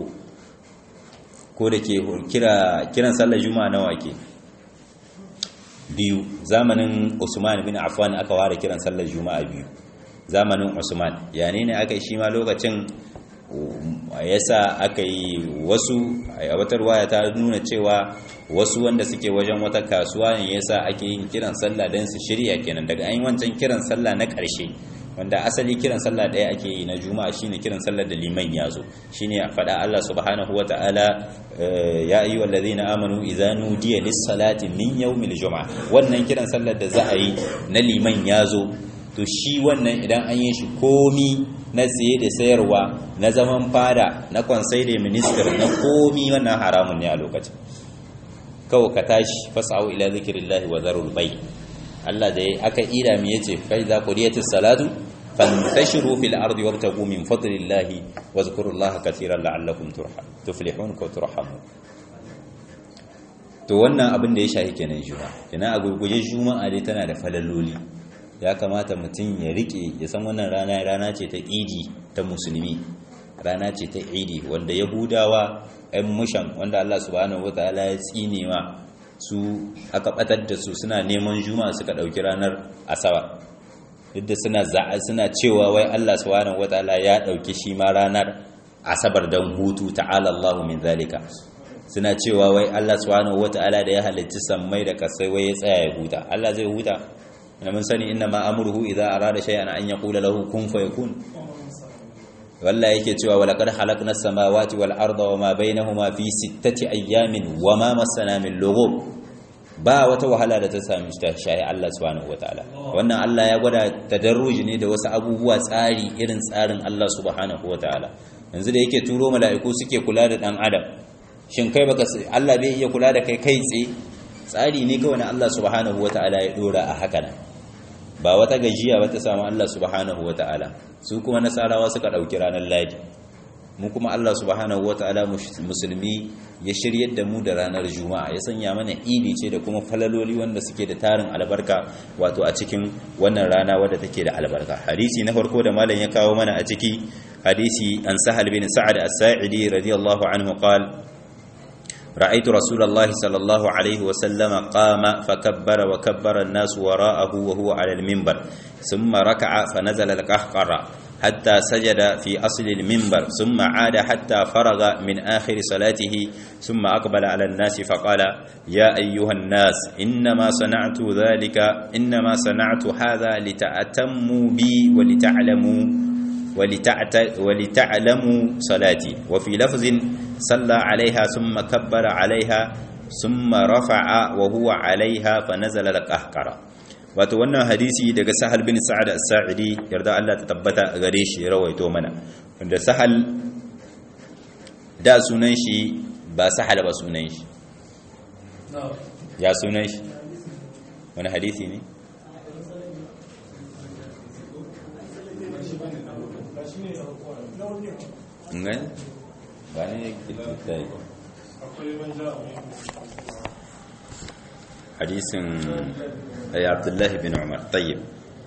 A: ko da ke kira kiran sallar juma'a nawa ke biyu zamanin Usman bin Affan aka ware kiran sallar juma'a biyu zamanin Usman yani ne aka yi shi ma lokacin yasa aka yi wasu a wata ruwaya ta nuna cewa wasu wanda suke wajen wata kasuwa ne yasa ake yin kiran sallah don su shirya kenan daga an yi wancan kiran sallah na ƙarshe wanda asali kiran sallah ɗaya ake yi na juma'a shine kiran sallar da liman ya zo shine a faɗa Allah subhanahu wata'ala ya ayyuhal ladhina amanu idza nudiya lis-salati min yawmil juma'a wannan kiran sallar da za a yi na liman ya zo to shi wannan idan an yi shi komi na tsaye da sayarwa na zaman fada na kwansai da minister na komi wannan haramun ne a lokacin kawai ka tashi fasa'u ila zikirillahi wa zarul bai Allah da aka ida mi yace fa idza qudiyatis salatu fantashiru fil ardi wabtagu min fadlillahi wa zkurullaha katiran la'allakum tuflihun ko turhamun to wannan abin da ya shahi kenan juma'a kenan a gurguje juma'a dai tana da falaloli ya kamata mutum ya rike ya san wannan rana rana ce ta idi ta musulmi rana ce ta idi wanda yahudawa 'yan mushan wanda Allah subhanahu wataala ya tsine ma su aka batar da su suna neman juma'a suka dauki ranar asabar yadda suna za'a suna cewa wai Allah subhanahu wataala ya dauki shi ma ranar asabar dan hutu ta'ala Allahu min zalika suna cewa wai Allah subhanahu wataala da ya halicci sammai da kasai wai ya tsaya ya huta Allah zai huta na mun sani inna ma amruhu idza arada shay'an an yaqula lahu kun fayakun wallahi yake cewa walaqad khalaqna as-samawati wal arda wama bainahuma fi sittati ayyamin wama massana min lughub ba wata wahala da ta sami ta shayi Allah subhanahu wataala wannan Allah ya gwada tadarruji ne da wasu abubuwa tsari irin tsarin Allah subhanahu wataala yanzu da yake turo mala'iku suke kula da dan adam shin kai baka Allah bai iya kula da kai kai tsaye tsari ne kawai na Allah subhanahu wataala ya dora a haka nan ba wata gajiya ba ta samu Allah subhanahu wata'ala su kuma nasarawa suka ɗauki ranar ladi mu kuma Allah subhanahu wata'ala musulmi ya shiryar da mu da ranar juma'a ya sanya mana idi ce da kuma falaloli wanda suke da tarin albarka wato a cikin wannan rana wadda take da albarka hadisi na farko da malam ya kawo mana a ciki hadisi an sahal bin sa'ad as-sa'idi radiyallahu anhu qala رأيت رسول الله صلى الله عليه وسلم قام فكبر وكبر الناس وراءه وهو على المنبر ثم ركع فنزل القهقر حتى سجد في أصل المنبر ثم عاد حتى فرغ من آخر صلاته ثم أقبل على الناس فقال يا أيها الناس إنما صنعت ذلك إنما صنعت هذا لتأتموا بي ولتعلموا ولتعلموا صلاتي وفي لفظ صلى عليها ثم كبر عليها ثم رفع وهو عليها فنزل القهقر wato wannan hadisi daga sahal bin sa'ad as-sa'idi yarda Allah ta tabbata gare shi rawaito mana wanda sahal da sunan shi ba sahal ba sunan shi ya sunan shi wani hadisi ne ngai ba ne kilita hadisin ay abdullahi bin umar tayyib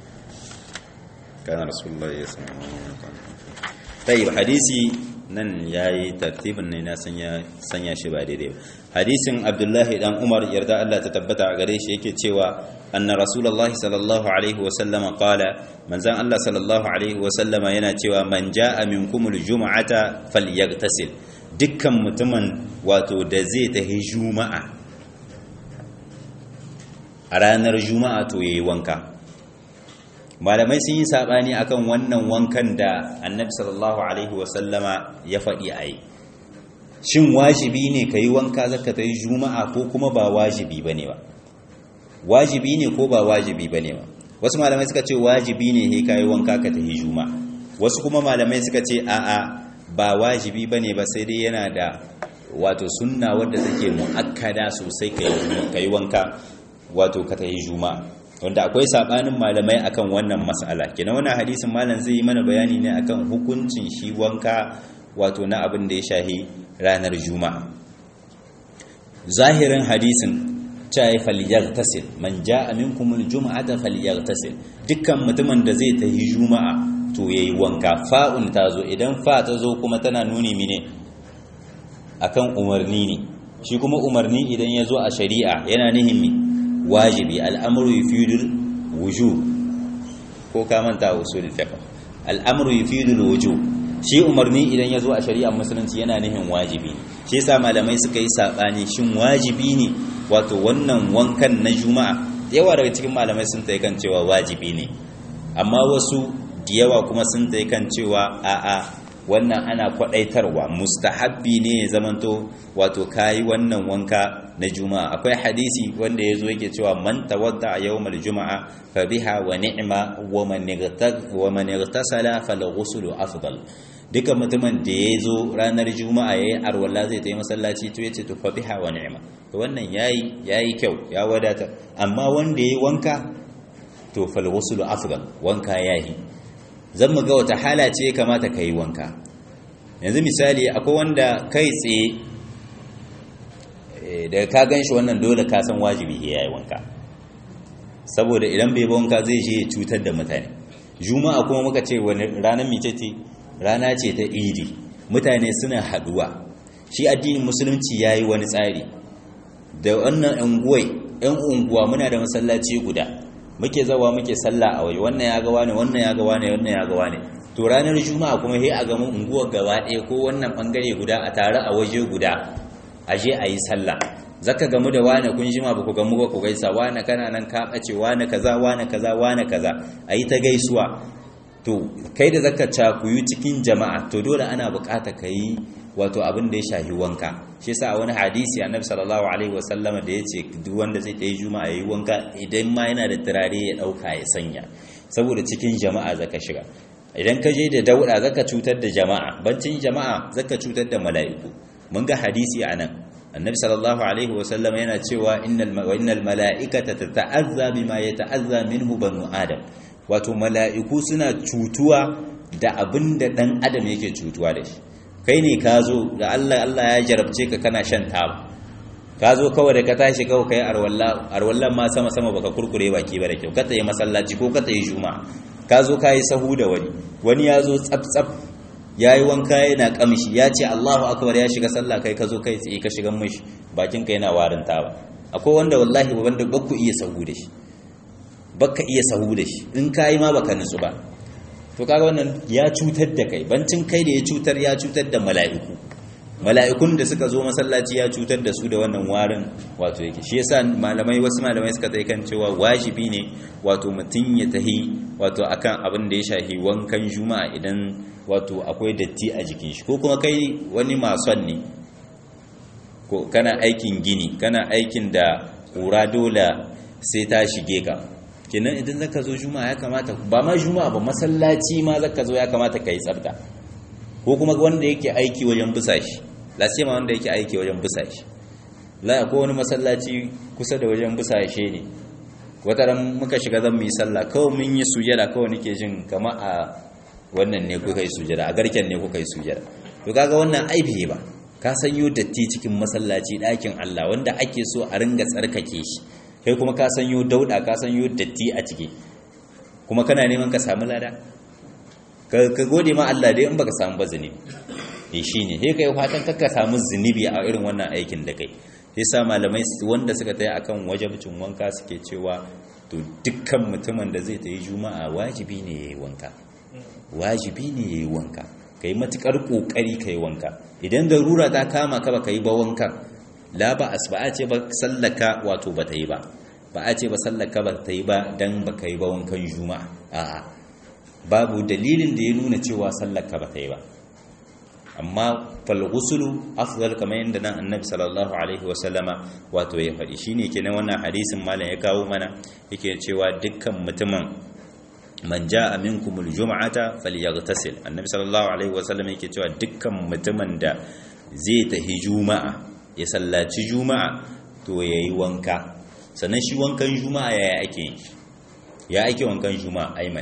A: kana rasulullah ya sami tayyib hadisi nan yayi tartibin ne na sanya sanya shi ba daidai hadisin abdullahi dan umar yarda Allah ta tabbata a gare shi yake cewa anna rasulullahi sallallahu alaihi wa sallama qala manzan Allah sallallahu alaihi wa sallama yana cewa man jaa minkumul jum'ata falyaghtasil dukkan mutumin wato da zai tahi juma'a a ranar juma'a to yayi wanka malamai sun yi sabani akan wannan wankan da annabi sallallahu alaihi wa sallama ya faɗi a yi shin wajibi ne ka yi wanka zaka ta yi juma'a ko kuma ba wajibi ba ne ba wajibi ne ko ba wajibi ba ne ba wasu malamai suka ce wajibi ne he ka yi wanka ka ta yi juma'a wasu kuma malamai suka ce a'a ba wajibi ba ne ba sai dai yana da wato sunna wadda take mu'akkada sosai ka yi wanka wato ka ta yi juma'a wanda akwai sabanin malamai akan wannan mas'ala kenan wannan hadisin malam zai yi mana bayani ne akan hukuncin shi wanka wato na abin da ya shahi ranar juma'a zahirin hadisin cewa falyaghtasil man jaa minkum aljum'ata falyaghtasil dukkan mutumin da zai tafi juma'a to yayi wanka fa'un tazo idan fa ta zo kuma tana nuni mine akan umarni ne shi kuma umarni idan ya zo a shari'a yana nihin mi wajibi al'amru yufidul wujub ko ka manta usul fiqh al'amru yufidul wujub shi umarni idan ya zo a shari'ar musulunci yana nihin wajibi shi yasa malamai suka yi sabani shin wajibi ne wato wannan wankan na juma'a yawa daga cikin malamai sun tayi kan cewa wajibi ne amma wasu da yawa kuma sun ta kan cewa a'a wannan ana kwadaitarwa mustahabbi ne ya zamanto wato kayi wannan wanka na juma'a akwai hadisi wanda ya zo yake cewa man tawadda a yawmal juma'a fa biha wa ni'ma wa man igtasala fal ghuslu afdal duka mutumin da ya zo ranar juma'a yayi arwala zai ta yi masallaci to yace to fa biha wa ni'ma to wannan yayi yayi kyau ya wadata amma wanda yayi wanka to fal ghuslu afdal wanka yayi zan mu ga wata hala ce kamata ka yi wanka yanzu misali akwai wanda kai tsaye da ka gan shi wannan dole ka san wajibi ya yi wanka saboda idan bai wanka zai je cutar da mutane juma'a kuma muka ce wani ranar micece rana ce ta idi mutane suna haduwa shi addinin musulunci ya yi wani tsari da wannan unguwai yan unguwa muna da masallaci guda muke zawa muke sallah a waje wannan ya ga wani wannan ya ga wani wannan ya ga wani to ranar juma'a kuma sai a ga mun unguwar gaba ɗaya ko wannan bangare guda a tare a waje guda a je a yi sallah zaka gamu da wani kun jima ba ku gamu ba ku gaisa wani kana nan ka bace wani kaza wani kaza wani kaza a yi ta gaisuwa to kai da zaka cakuyu cikin jama'a to dole ana bukata ka yi wato abin da ya shahi wanka shi yasa wani hadisi annabi sallallahu alaihi wasallama da yace duk wanda zai tayi juma'a yayi wanka idan ma yana da turare ya dauka ya sanya saboda cikin jama'a zaka shiga idan ka je da dauda zaka cutar da jama'a bancin jama'a zaka cutar da mala'iku mun ga hadisi anan annabi sallallahu alaihi wasallam yana cewa innal wa innal mala'ikata tata'azza bima yata'azza minhu banu adam wato mala'iku suna cutuwa da abin da dan adam yake cutuwa da shi kai ne ka zo da Allah Allah ya jarabce ka kana shan taba ka zo kawai da ka tashi kawai kai arwalla arwallan ma sama sama baka kurkure baki ba da kyau ka tayi masallaci ko ka tayi juma'a ka zo kai sahu da wani wani ya zo tsaf tsaf yayi wanka yana kamshi ya ce Allahu akbar ya shiga sallah kai ka zo kai tsaye ka shiga mishi bakin ka yana warin taba akwai wanda wallahi wanda bakku iya sahu da shi baka iya sahu da shi in kai ma baka nutsu ba to kaga wannan ya cutar da kai bancin kai da ya cutar ya cutar da mala'iku mala'ikun da suka zo masallaci ya cutar da su da wannan warin wato yake shi yasa malamai wasu malamai suka tsaye kan cewa wajibi ne wato mutum ya tahi wato akan abin da ya shahi wankan juma'a idan wato akwai datti a jikin shi ko kuma kai wani mason ne ko kana aikin gini kana aikin da ƙura dole sai ta shige ka kenan idan zaka zo juma'a ya kamata ba ma juma'a ba masallaci ma zaka zo ya kamata kai tsafta ko kuma wanda yake aiki wajen busa shi lasima wanda yake aiki wajen busa shi la ko wani masallaci kusa da wajen busa shi ne wata ran muka shiga zan yi sallah kawai mun yi sujada kawai nake jin kama a wannan ne kuka yi sujada a garken ne kuka yi sujada to kaga wannan aibi ba ka sanyo datti cikin masallaci ɗakin Allah wanda ake so a ringa tsarkake shi kai kuma ka sanyo dauda ka sanyo datti a ciki kuma kana neman ka samu lada ka gode ma Allah dai in baka samu ba zunubi eh shine sai kai fatan ka samu zunubi a irin wannan aikin da kai sai sa malamai wanda suka tayi akan wajibcin wanka suke cewa to dukkan mutumin da zai tayi juma'a wajibi ne yayi wanka wajibi ne yayi wanka kai matukar kokari kai wanka idan darura ta kama ka baka yi ba wankan la ba as ba a ce ba sallaka wato ba ta yi ba ba a ce ba sallaka ba ta yi ba dan ba ka yi ba wankan juma'a a'a babu dalilin da ya nuna cewa sallaka ba ta yi ba amma falghusulu afdal kamar yadda nan annabi sallallahu alaihi wasallama wato ya faɗi shine kenan wannan hadisin malam ya kawo mana yake cewa dukkan mutumin man jaa minkumul jum'ata falyaghtasil annabi sallallahu alaihi wasallam yake cewa dukkan mutumin da zai tahi juma'a ya sallaci juma'a to yayi wanka sannan shi wankan juma'a yaya ake yin ya ake wankan juma'a aiman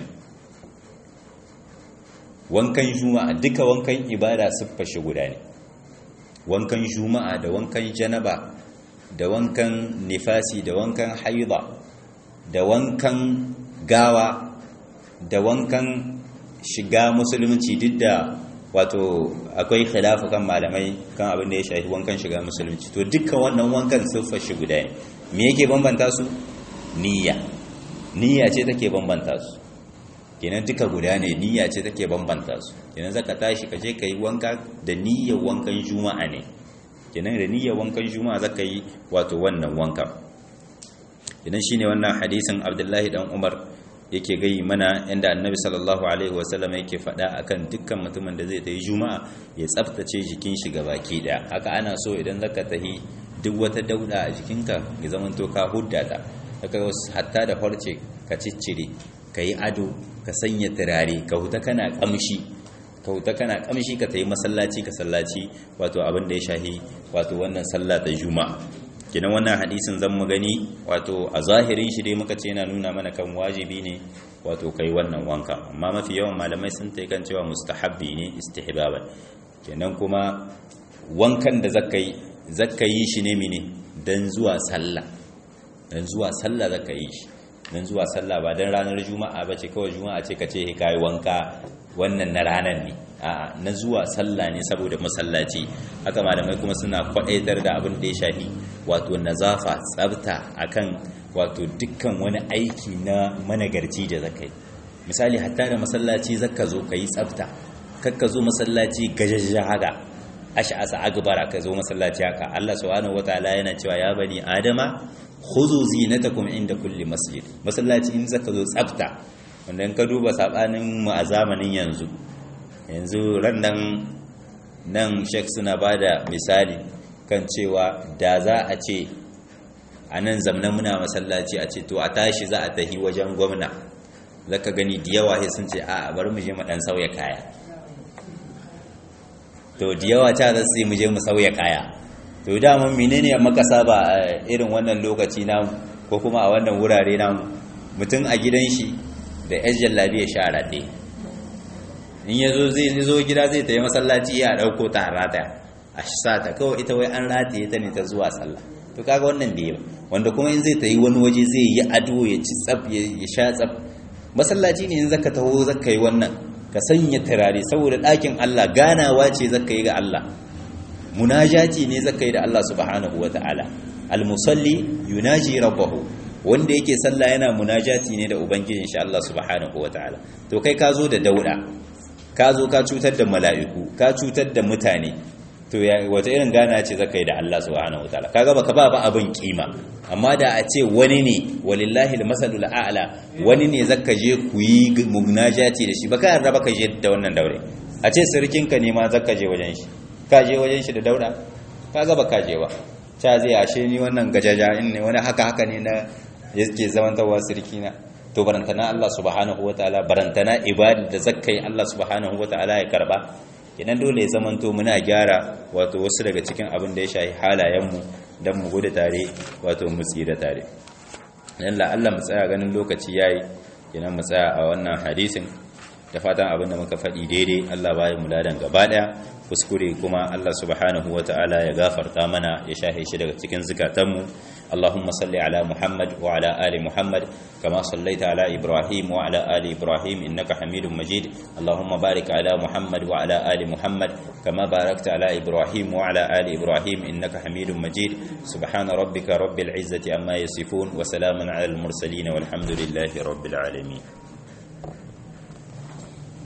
A: wankan juma'a duka wankan ibada siffar shi guda ne wankan juma'a da wankan janaba da wankan nifasi da wankan haida da wankan gawa da wankan shiga musulunci duk da wato akwai khilafu kan malamai kan abin da ya shafi wankan shiga musulunci to dukkan wannan wankan siffar shi guda ne me yake bambanta su niyya niyya ce take bambanta su kenan duka guda ne niyya ce take bambanta su kenan zaka tashi ka je ka yi wanka da niyyar wankan juma'a ne kenan da niyyar wankan juma'a zaka yi wato wannan wanka idan shine wannan hadisin Abdullahi dan Umar yake gai mana inda annabi sallallahu alaihi wasallam yake faɗa akan dukkan mutumin da zai tayi juma'a ya tsaftace jikin shi baki daya haka ana so idan zaka tahi duk wata dauda a jikinka ya zama to ka hudda ta haka hatta da farce ka ciccire ka yi ado ka sanya turare ka huta kana kamshi ka huta kana kamshi ka tayi masallaci ka sallaci wato abin da ya shahi wato wannan sallah ta juma'a kenan wannan hadisin zan mu gani wato a zahirin shi dai muka ce yana nuna mana kan wajibi ne wato kai wannan wanka amma mafi yawan malamai sun ta kan cewa mustahabbi ne istihbaban kenan kuma wankan da zaka yi zaka yi shi ne mene dan zuwa sallah dan zuwa sallah zaka yi shi dan zuwa sallah ba dan ranar juma'a bace kawai juma'a ce kace kai wanka wannan na ranar ne a na zuwa sallah ne saboda masallaci haka malamai kuma suna kwadaitar da abin da ya shafi wato nazafa tsabta akan wato dukkan wani aiki na managarci da zakai misali hatta da masallaci zaka zo kai tsabta kakka zo masallaci gajajja haka ash'asa agbara ka zo masallaci haka Allah subhanahu wataala yana cewa ya bani adama khudhu zinatakum inda kulli masjid masallaci in zaka zo tsabta wanda in ka duba sabanin mu a zamanin yanzu yanzu ran nan nan shek suna ba da misali kan cewa da za a ce a nan zamna muna masallaci a ce to a tashi za a tahi wajen gwamna zaka gani da yawa sai sun ce a bari mu je mu dan sauya kaya to da yawa ta za su mu je mu sauya kaya to da mun menene maka saba irin wannan lokaci namu ko kuma a wannan wurare namu mutum a gidan shi da yan jallabi ya sha raɗe in ya zo zai zo gida zai tayi masallaci ya ɗauko ta rata a sa ta kawai ita wai an rataye ta ne ta zuwa sallah to kaga wannan bai ba wanda kuma in zai tayi wani waje zai yi ado ya ci tsaf ya sha tsaf masallaci ne in zaka taho zaka yi wannan ka sanya turare saboda ɗakin Allah ganawa ce zaka yi ga Allah munajati ne zaka yi da Allah subhanahu wataala al-musalli yunaji rabbahu wanda yake sallah yana munajati ne da ubangijin shi Allah subhanahu wataala to kai ka zo da dauda ka zo ka cutar da mala'iku ka cutar da mutane to ya wata irin gana ce zaka yi da Allah subhanahu wataala kaga baka ba ba abin kima amma da a ce wani ne walillahi almasalul a'la wani ne zaka je ku yi munajati da shi baka yarda baka je da wannan daure a ce sirkinka ne ma zaka je wajen shi ka je wajen shi da daura kaga baka je ba ta zai ashe ni wannan gajaja in ne wani haka haka ne na yake zamantawa sirkina to barantana Allah subhanahu wataala barantana ibada da zakkai Allah subhanahu wataala ya karba idan dole ya zamanto muna gyara wato wasu daga cikin abin da ya shafi halayenmu don mu gudu tare wato mu tsira tare dan la Allah mu tsaya ganin lokaci yayi idan mu tsaya a wannan hadisin da fatan abin da muka faɗi daidai Allah bayan mu ladan gaba daya kuskure kuma Allah subhanahu wataala ya gafarta mana ya shahe shi daga cikin zukatanmu اللهم صل على محمد وعلى آل محمد كما صليت على إبراهيم وعلى آل إبراهيم إنك حميد مجيد اللهم بارك على محمد وعلى آل محمد كما باركت على إبراهيم وعلى آل إبراهيم إنك حميد مجيد سبحان ربك رب العزة أما يصفون وسلام على المرسلين والحمد لله رب العالمين